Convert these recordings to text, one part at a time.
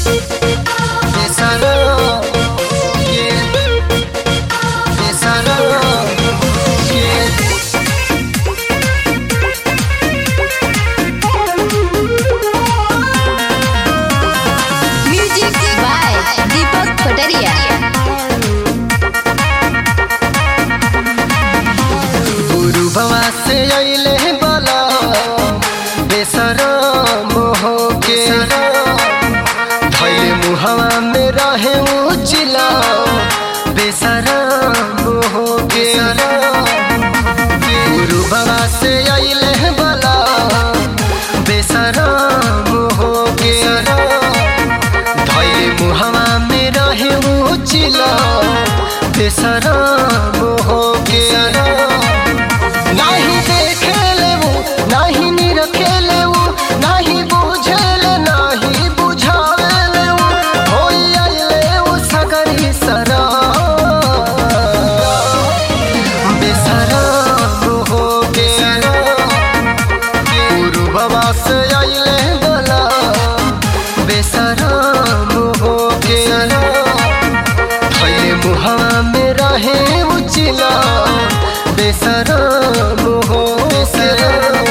Besará, yeah. Besará, yeah. Music by Deepak Patariya गुरु बाबा से अइले बला बेसरा मोह के धैले मुहवा में रहे उचिला बेसरा मोह के गुरु बाबा से अइले बला बेसरा मोह के धैले मुहवा में रहे उचिला बेसरा मोह के नाही देखेले वो नाही निरखेले वो नाही बुझेले नाही बुझावेले वो होई आइले वो सगरी सरा बेसरा हो के गुरु बाबा से आइले बोला बेसरा हो के थैले मुहावा में रहे उचिला बेसरा मोहो बेसरा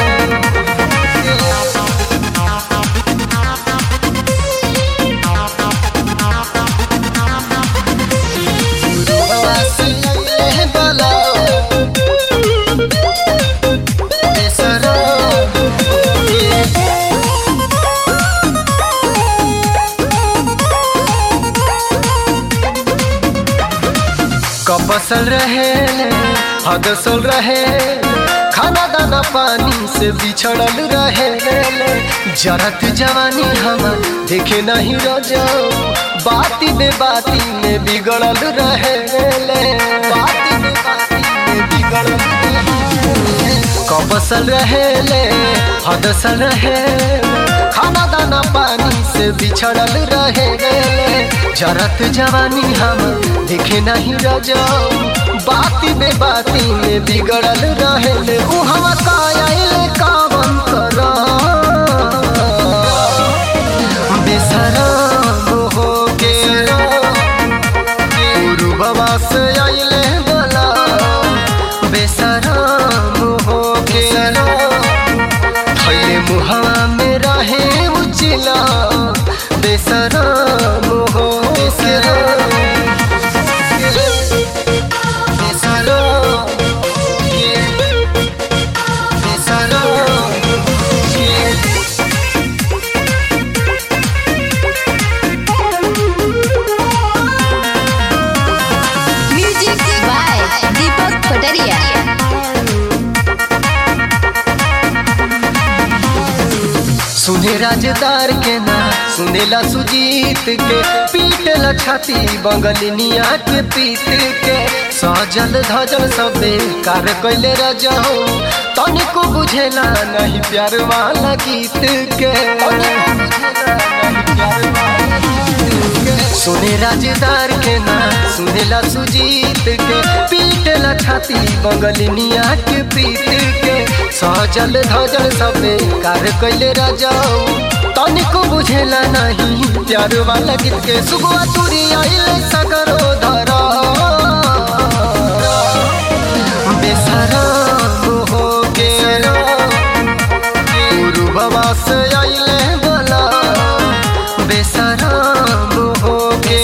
कपसल रहे हदसल रहे खाना दाना पानी से बिछड़ल रहे जरत जवानी हम देखे नहीं रजाओ बाती बे बाती में बिगड़ल रहे बाती बे बाती में बिगड़ल रहे कपसल रहे हदसल रहे खाना दाना पानी से बिछड़ल रहे जरत जवानी हम देखे नहीं रजाओ बाती बे बाती में बिगड़ल रहे उ हम कायल कावन कर बेसरा हो के गुरु बाबा से आइले बोला बेसरा हो के थैले मुहावा में रहे उचिला बेसरा हो बेसरा बेसरा बेसरा म्यूजिक बाय दीपक पटरिया सुने राजदार के ना सुनेला सुजीत के पीटला छाती बंगलिनिया के पीत के सजल धजल सबे कार कैले रजाओ तनिको बुझेला नहीं प्यार वाला गीत के सुने राजदार के ना सुनेला सुजीत के पीटला छाती बंगलिनिया के पीत के सजल धजल सबे कार कैले रजाओ तनिको बुझेला नहीं प्यार वाला गीत के सुगुआ तुरी आइले सगरो धरा बेसरा हो के गुरु बाबा से आइले बोला बेसरा हो के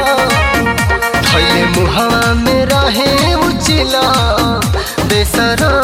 थैले मुहावा में रहे उचिला बेसरा